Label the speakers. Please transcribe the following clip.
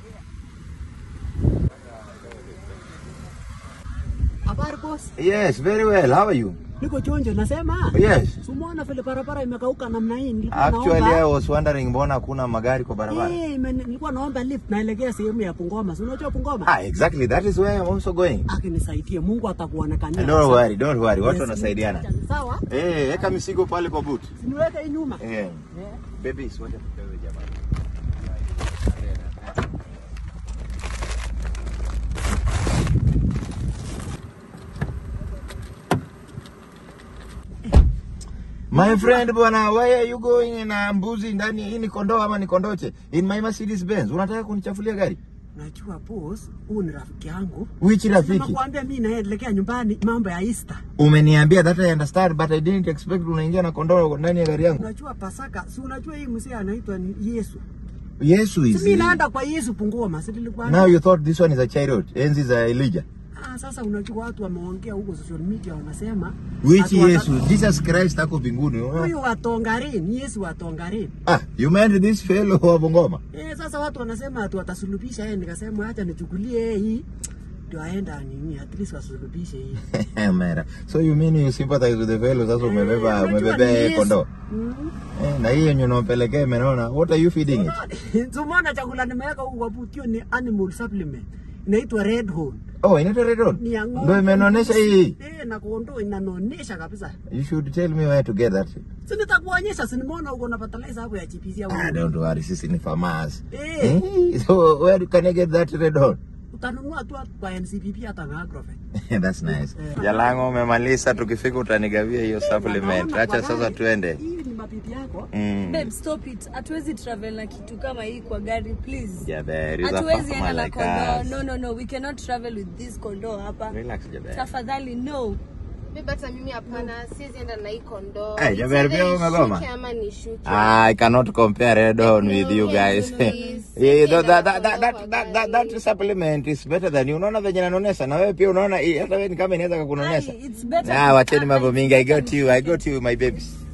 Speaker 1: Habari boss.
Speaker 2: Yes, very well. How are you?
Speaker 1: Niko chonjo nasema.
Speaker 2: Yes.
Speaker 1: Sumuona vile barabara imekauka namna hii nilikuwa
Speaker 2: Actually,
Speaker 1: naomba.
Speaker 2: I was wondering mbona hakuna magari kwa barabara.
Speaker 1: Eh, ime- nilikuwa naomba lift naelekea sehemu ya Bungoma. Si unajua Bungoma?
Speaker 2: Ah, exactly. That is where I'm also going.
Speaker 1: Akinisaidie Mungu atakuonekania.
Speaker 2: Don't worry, don't worry. Watu
Speaker 1: Yes,
Speaker 2: wanasaidiana.
Speaker 1: Sawa?
Speaker 2: Eh, weka mizigo pale kwa boot.
Speaker 1: Siniweke hii nyuma.
Speaker 2: Eh.
Speaker 1: Eh.
Speaker 2: Babies, wacha tupewe jamani. My friend bwana, why are you going na mbuzi ndani? Hii ni kondoo ama ni kondoche? In my Mercedes Benz. Unataka kunichafulia gari?
Speaker 1: Unajua boss, huyu ni rafiki yangu.
Speaker 2: Which rafiki?
Speaker 1: Nakwambia mimi naelekea nyumbani mambo ya Easter.
Speaker 2: Umeniambia that I understand but I didn't expect unaingia na kondoo ndani ya gari yangu.
Speaker 1: Unajua Pasaka, si unajua hii mzee anaitwa ni Yesu.
Speaker 2: Yesu
Speaker 1: Si
Speaker 2: is.
Speaker 1: mimi naenda kwa Yesu Bungoma, si nilikuwa
Speaker 2: Now you thought this one is a chariot. Enzi za Elijah.
Speaker 1: Ah, sasa unajua watu wameongea huko social media wanasema
Speaker 2: Which
Speaker 1: ati wata-
Speaker 2: Yesu? Jesus Christ ako mbinguni.
Speaker 1: Huyu wa Tongarin, Yesu wa Tongarin.
Speaker 2: Ah, you meant this fellow wa Bungoma?
Speaker 1: Eh, sasa watu wanasema ati watasulubisha yeye, nikasema acha nichukulie yeye hii ndio aenda nini, at least wasulubishe hii.
Speaker 2: Mera. So you mean you sympathize with the fellow sasa umebeba
Speaker 1: Eh, unajua
Speaker 2: umebeba
Speaker 1: ni
Speaker 2: yeye
Speaker 1: Yesu.
Speaker 2: kondoo.
Speaker 1: Mm.
Speaker 2: Eh, na hiyo yenye unampelekea imenaona. What are you feeding it?
Speaker 1: Tumeona chakula nimeweka huko kwa butio ni animal supplement. Inaitwa Red Horn.
Speaker 2: Oh, inaitwa Red Horn?
Speaker 1: Ni ya ng'ombe.
Speaker 2: Ndio imenonesha hii.
Speaker 1: Eh, na kondoo inanonesha kabisa.
Speaker 2: You should tell me where to get that.
Speaker 1: Si nitakuonyesha, si nimeona uko na fertilizer hapo ya GPC hapo.
Speaker 2: Ah, don't worry, sisi ni farmers.
Speaker 1: Eh.
Speaker 2: Eh, so where can I get that Red Horn?
Speaker 1: Utanunua tu kwa NCPP hata na Agrovet.
Speaker 2: That's nice.
Speaker 1: Eh.
Speaker 2: Jalango umemaliza, tukifika utanigawia hiyo supplement.
Speaker 1: Naona
Speaker 2: Acha
Speaker 1: kwa
Speaker 2: sasa
Speaker 1: gari.
Speaker 2: tuende.
Speaker 1: Hii ni mabibi yako.
Speaker 2: Mm.
Speaker 3: Babe, stop it. Hatuwezi travel na kitu kama hii kwa gari, please.
Speaker 2: Jaber, is a
Speaker 3: Hatuwezi enda
Speaker 2: farmer
Speaker 3: na
Speaker 2: like
Speaker 3: kondoo.
Speaker 2: us.
Speaker 3: No, no, no. We cannot travel with this kondoo hapa.
Speaker 2: Relax, Jaber.
Speaker 3: Tafadhali, no.
Speaker 4: Mimi hata mimi hapana, siwezi enda na hii kondoo.
Speaker 2: Eh,
Speaker 4: It's
Speaker 2: Jaber, pia
Speaker 4: either
Speaker 2: umegoma?
Speaker 4: ishuke ama nishuke.
Speaker 2: I cannot compare Red Horn with you guys.
Speaker 4: please.
Speaker 2: Yeah, that, that, that, that, that, that, that, that supplement is better than you. Unaona venye nanonesa na wewe pia unaona hii, hata wewe ni kama inaweza kukunonesha.
Speaker 3: Ai, it's better
Speaker 2: Ah,
Speaker 3: to-
Speaker 2: wacheni
Speaker 3: ah,
Speaker 2: mambo
Speaker 3: it's
Speaker 2: mingi. I
Speaker 3: better
Speaker 2: got you. I got you my babies.